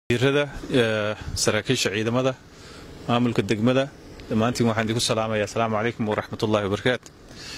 wasiirada saraakiisha ciidamada maamulka degmada dhammaantiin waxaan idinku salaamaya asalaamu calaykum waraxmatullahi wabarakaatu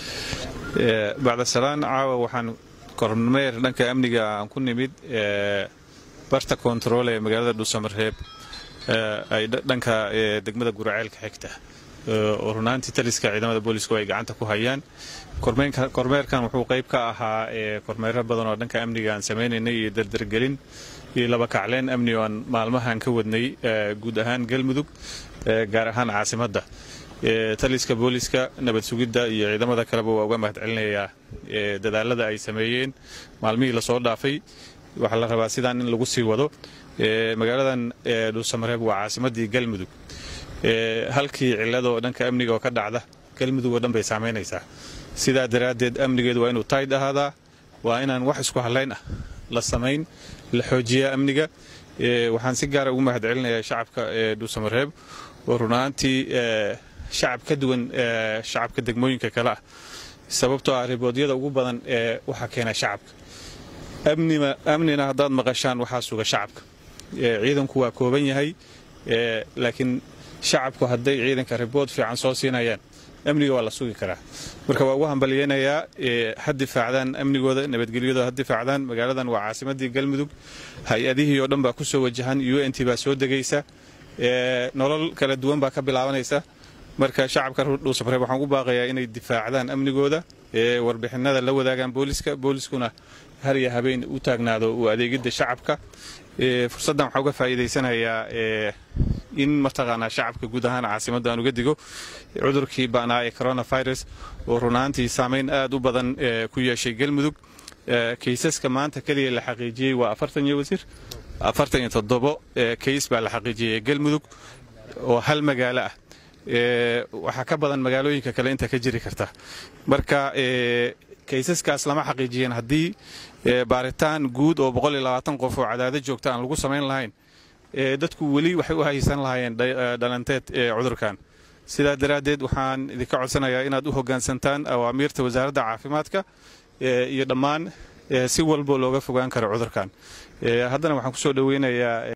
bacda salaan caawa waxaan kormeer dhanka amniga aan ku nimid barta kontarool ee magaalada dhuusamareeb ay dhanka degmada guraceelka xigta oo runaantii taliska ciidamada boolisku ay gacanta ku hayaan kormeerkan wuxuu qayb ka ahaa kormeero badan oo dhanka amniga aan samaynaynay iyo dardargelin iyo laba kacleen amni oo aan maalmahan ka wadnay guud ahaan galmudug gaar ahaan caasimadda taliska booliska nabad sugidda iyo ciidamada kaleba waa uga mahad celinayaa dadaalada ay sameeyeen maalmihii lasoo dhaafay waxaa la rabaa sidaan in lagu sii wado magaaladan dhuusamareeb waa caasimaddii galmudug halkii cilladoo dhanka amniga oo ka dhacda galmudug oo dhan bay saamaynaysaa sidaa daraaddeed amnigeedu waa inuu tayd ahaadaa waa inaan wax isku hallayn ah la samayn la xoojiyaa amniga waxaan si gaara ugu mahad celinayaa shacabka dhuusamareeb oo runaantii shacab ka duwan shacabka degmooyinka kale ah sababtoo ah riboodyada ugu badan ee waxaa keena shacabka amnina haddaad maqashaan waxaa suga shacabka ciidanku waa kooban yahay laakiin shacabku hadday ciidanka ribood fiican soo siinayaan amniga waa la sugi karaa marka waa ugu hambalyeynayaa ha difaacdaan amnigooda nabadgelyadooda ha difaacdaan magaaladan waa caasimadii galmudug hay-adihii oo dhan baa kusoo wajahan u n t baa soo degaysa nolol kala duwan baa ka bilaabanaysa marka shacabka dhuusamareeb waxaan ugu baaqayaa inay difaacdaan amnigooda warbixinada la wadaagaan booliska booliskuna har iyo habeen u taagnaado u adeegidda shacabka fursaddan waxaa uga faa'iidaysanayaa in mataqaanaa shacabka guud ahaan caasimadda aan uga digo cudurkii ba'naa ee coronavirus oo runaantii saamayn aad u badan ku yeeshay galmudug kaysaska maanta keliya la xaqiijiyey waa afartan iyo wasiir afartan iyo toddobo kays baa la xaqiijiyey galmudug oo hal magaalo ah waxaa ka badan magaalooyinka kale inta ka jiri karta marka kaysaskaas lama xaqiijiyeen haddii baaritaan guud oo qof oo cadaado joogta aan lagu samayn lahayn dadku weli waxay u haysan lahaayeen dhalanteed cudurkan sidaa daraaddeed waxaan idinka codsanayaa inaad u hoggaansantaan awaamiirta wasaaradda caafimaadka iyo dhammaan si walbo looga fogaan karo cudurkan haddana waxaan kusoo dhoweynayaa